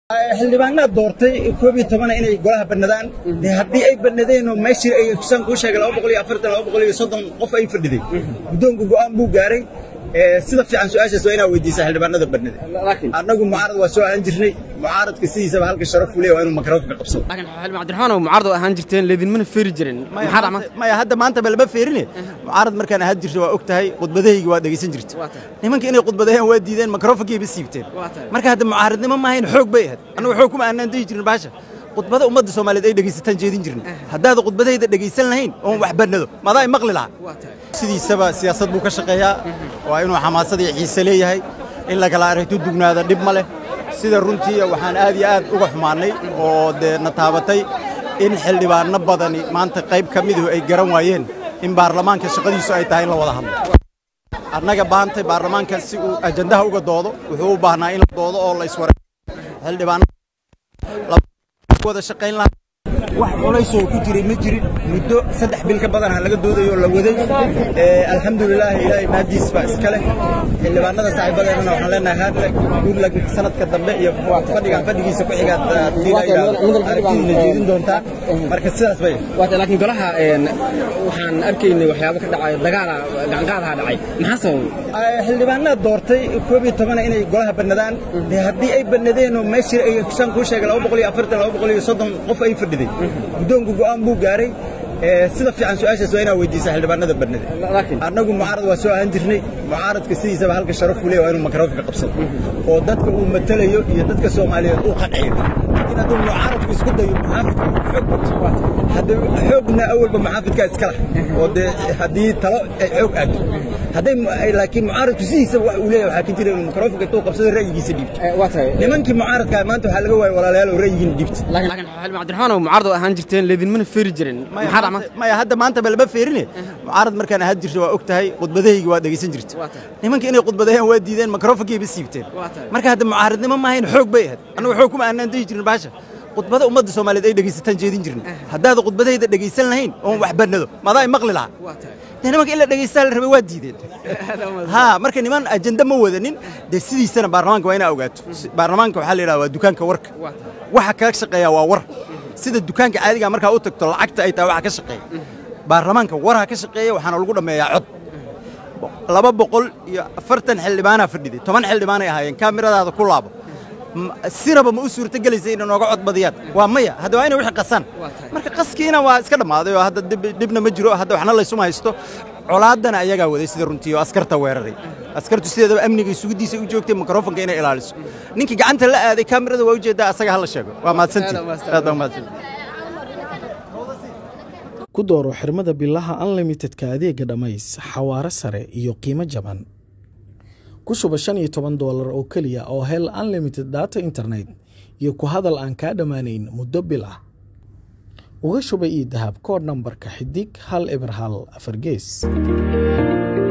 xildhibaanaad doortay koob iyo tobana inay golaha bannadaan dee haddii ay bannadeen oo meeshii ay kusaan kuu sheegay laba boqol iyo afartan laba boqol iyo soddon qof ay fadhiday guddoonku go'aan buu gaaray sida fiican su-aashaas waa inaa weydiisaa xildhibaanada bannada annagu mucaarad waa soo ahaan jirnay mucaaradka sidiisaba halka sharaf uu leeyahay waa inuu makroofka qabsado laakiin xildhibaan cabdiraxmaan oo mucaarad oo ahaan jirteen leedinmana feeri jirin maxaa dhacma maya hadda maanta ba lama feerine mucaarad markaan ahaan jirta waa og tahay khudbadahaygi waa dhegaysan jirta nimanka inay khudbadaheen waa diideen makrofonkayba siibteen marka hadda mucaaradnimo maahayn xoog bay ahayd annagu xoog kuma aanaan dayi jirin baasha khudbada ummadda soomaaliyeed ay dhegaysataan jeedin jirin haddaad khudbadahayda dhegaysan lahayn oon wax bannado madaa ay maqli lahaa sidiisaba siyaasad buu ka shaqeeyaa waa inuu xamaasad iyo xiise leeyahay in la kala aragto dugnaada dhib ma leh sida runtii waxaan aad iyo aad uga xumaannay oo dee na taabatay in xildhibaanno badani maanta qayb ka miduhu ay garan waayeen in baarlamaanka shaqadiisu ay tahay in la wada hadlo annaga baantay baarlamaanka si uu ajandaha uga doodo wuxuu u baahnaa in la doodo oo la iswara xildhibaanno wada shaqayn lahaa wax culaysoo ku jiray ma jirin muddo saddex bil ka badanha laga doodayo oo la waday alxamdulilaahi ilaahay maadiis baa iska leh xildhibaanada saaxiibadeennana waxaan leenahay haadle guurlag sanadka dambe iyo fadhigan fadhigiisa ku xigaad aragtidiina jeedin doontaa marka sidaas bay laakiin golaha waxaan arkaynay waxyaabo ka dhacay dagaala gacanqaadaha dhacay maxaa sababay xildhibaanaad doortay koob iyo tobana inay golaha bannadaan dee haddii ay bannadeen oo meeshii ay kusaan kuu sheegay laba boqol iyo afartan laba boqol iyo soddon qof ay fadhiday guddoonku go'aan buu gaaray sida fiican su-aashaas waa inaa weydiisaa xildhibaanada bannada annagu mucaarad waa soo ahaan jirnay mucaaradka sidiisaba halka sharaf uu leeyahay waa inuu makroofka qabsado oo dadka uu matalayo iyo dadka soomaaliyeed uu qanciyo laakiin hadduu mucaaradku isku dayo muxaafidka xoog bato hadda xoogna awalba muxaafidkaa iska lah oo dee haddii talo ay xoog aado hadday laakiin mucaaradku sidiisaba wax uu leeyahay waxaa ka jira inuu makroofka intuu qabsado ra'yigiisa dhiibto nimankii mucaaradkaa maanta waxaa laga waayay walaalayaal oo ra'yigiina dhiibta laakiin xildhibaan cabdiraxmaan oo mucaarad oo ahaan jirteen leedinmana feeri jirin maxaa dhacma maya hadda maanta ba lama feerine mucaarad markaan ahaan jirta waa og tahay khudbadahaygi waa dhegaysan jirta nimanka inay khudbadaheen waa diideen makrofonkayba siibteen marka hadda mucaaradnimo maahayn xoog bay ahayd annagu xoog kuma aanaan dayi jirin baasha khudbada ummadda soomaaliyeed ay dhegaysataan jeedin jirin haddaad khudbadahayda dhegaysan lahayn oon wax bannado madaa ay maqli lahaa dee nimanka in la dhegaysta la rabay waa diideen ha marka niman ajenda ma wadanin dee sidiisana baarlamaanka waa inaa ogaato baarlamaanka waxaa la yidhaha waa dukaanka warka waxa kaga shaqeeya waa war sida dukaanka caadiga markaa u tagto lacagta ay tahay waxa ka shaqeeya baarlamaanka warha ka shaqeeya waxaana lagu dhammeeyaa cod laba boqol iyo afartan xildhibaanaa fadhiday toban xildhibaanay ahaayeen kaamiradaada ku laabo siraba ma u suurto gelaysa inay nooga cod badiyaan waa maya hadda waa inay wixii qasaan marka qaskiina waa iska dhammaaday oo hadda dhibna ma jiro hadda waxna laysuma haysto colaaddana ayagaa waday sida runtii oo askarta weeraray askartu sideedaba amniga sugiddiisa u joogtay mikrofonka inay ilaaliso ninkii gacanta la aaday kaamirada waa ujeeddaa asaga hala sheego waa mahadsantii aad baa mahadsantii ku dooro xirmada bilaha unlimitedka adeega dhammays xawaare sare iyo qiimo jaban ku shuba shan iyo toban doolar oo keliya oo hel unlimited data internet iyo ku hadal aan kaa dhammaanayn muddo bil ah uga shuba io dahab koodh nambarka xidig hal eber hal afar gees